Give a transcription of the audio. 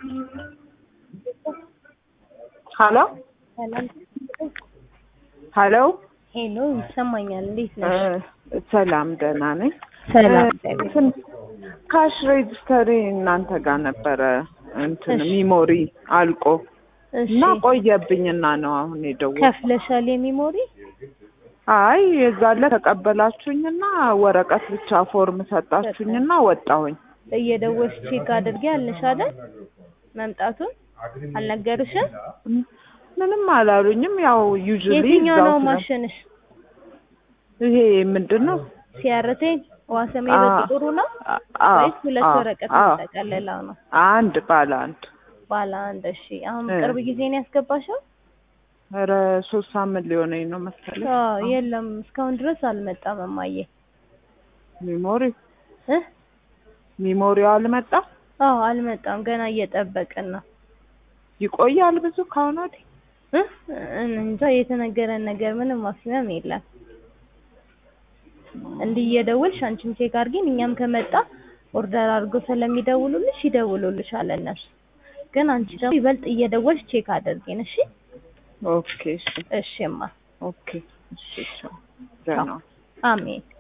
ሀሎ ሰላም ሀሎ ሄሎ፣ ይሰማኛል። እንዴት ነሽ? እ ሰላም ደህና ነኝ። ሰላም እ እግዚአብሔር እንትን ካሽ ሬጅስተሪ እናንተ ጋር ነበረ እንትን እሺ። ሚሞሪ አልቆ እሺ፣ እና ቆየብኝና ነው አሁን የደወልኩት። ከፍለሻል የሚሞሪ? አይ የዛለ ተቀበላችሁኝና ወረቀት ብቻ ፎርም ሰጣችሁኝና ወጣሁኝ። እየደወልሽ ቼክ አድርጌ አልንሽ አይደል? መምጣቱን አልነገሩሽም? ምንም አላሉኝም። ያው ዩዥሊ የትኛው ነው ማሽንሽ? ይሄ ምንድን ነው? ሲያርቴ ዋሰሜ በጥቁሩ ነው አ- ወይስ ሁለት አ- ወረቀት አ- የሚጠቀልለው ነው? አንድ ባለ አንድ ባለ አንድ። እሺ፣ አሁን እ። ቅርብ ጊዜ ነው ያስገባሽው? ኧረ ሶስት ሳምንት ሊሆነኝ ነው መሰለኝ። አዎ፣ የለም እስካሁን ድረስ አልመጣም። እማዬ ሚሞሪ እ ሚሞሪው አልመጣም። አዎ አልመጣም። ገና እየጠበቅን ነው። ይቆያል ብዙ ከሆነ ወዲህ እ እንጃ የተነገረን ነገር ምንም ማክሲመም የለም። እንዲህ እየደወልሽ አንቺም ቼክ አድርጊን፣ እኛም ከመጣ ኦርደር አድርገው ስለሚደውሉልሽ ይደውሉልሻል እነሱ። ግን አንቺ ደግሞ ይበልጥ እየደወልሽ ቼክ አድርጊን። እሺ ኦኬ እሺ እሺማ፣ ኦኬ እሺ ቻው ደህና አሜን።